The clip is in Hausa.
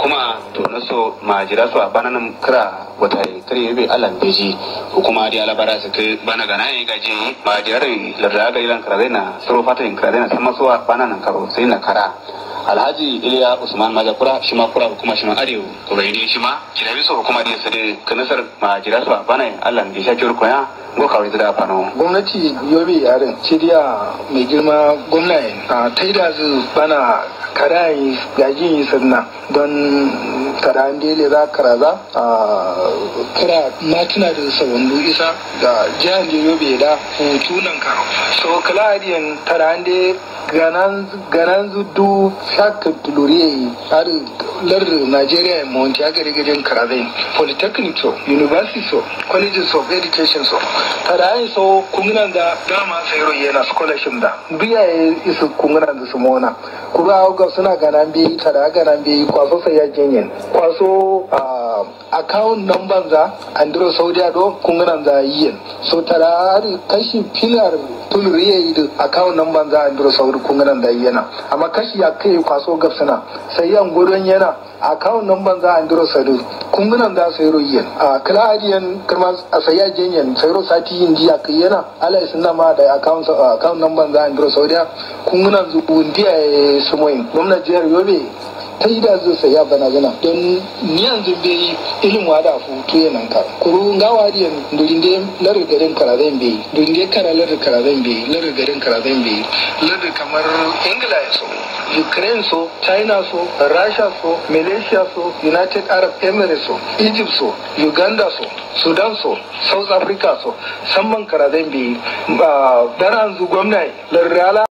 hukuma to na so ma jira su a bananan kira wata kare yobe alan beji hukuma di alabara su kai bana gana ya gaji ma jira larda ga ilan kira na soro fata in kira na sama so a bananan karo sai na kara alhaji iliya usman majakura shi ma kura hukuma shi ma arewa to bai ne shi ma kira biso hukuma di su da kanasar ma jira su a bana alan beji a koya go kawai da fano gwamnati yobe yaren shirya mai girma gwamnati a taida zu bana karayi gajin yi sanna don karan dele za karaza a kira na tuna da sawandu isa da jihar da yobe da hutu nan karo so kaladiyan karan de ganan zudu shaka tuluriye har lar Nigeria in Monti ya gari gajin karazai polytechnic so university so colleges of education so tarayin so kunginan da dama sayro yana scholarship da biya ya isu kunginan da su mona kura ga suna ganan bi tara ganan bi kwaso sai ya jinyin kwaso account number za andro saudi do kunginan da yin so tara kashi pilar tuluriye yi account number za andro saudi kunginan da yana amma kashi ya kai kwaso gabsana sai yan gudun yana account number za andro sadu kunginan da sayro yin a kala adiyan kuma a saya jinyin sayro sati yin jiya kai yana ala isna ma da account account number za andro saudi kunginan zu ndiya sumoyin gwamnati jihar yobe ta yi da zai saya bana zana don ni yanzu bai ilin wada futu ya nan ka kuru nga wadi yan durin de lar garin karazan bai durin de kara lar karazan bai lar garin karazan bai lar kamar ingila so ukraine so china so russia so malaysia so united arab emirates so egypt so uganda so sudan so south africa so samman karazan bai dana yanzu gwamnati lar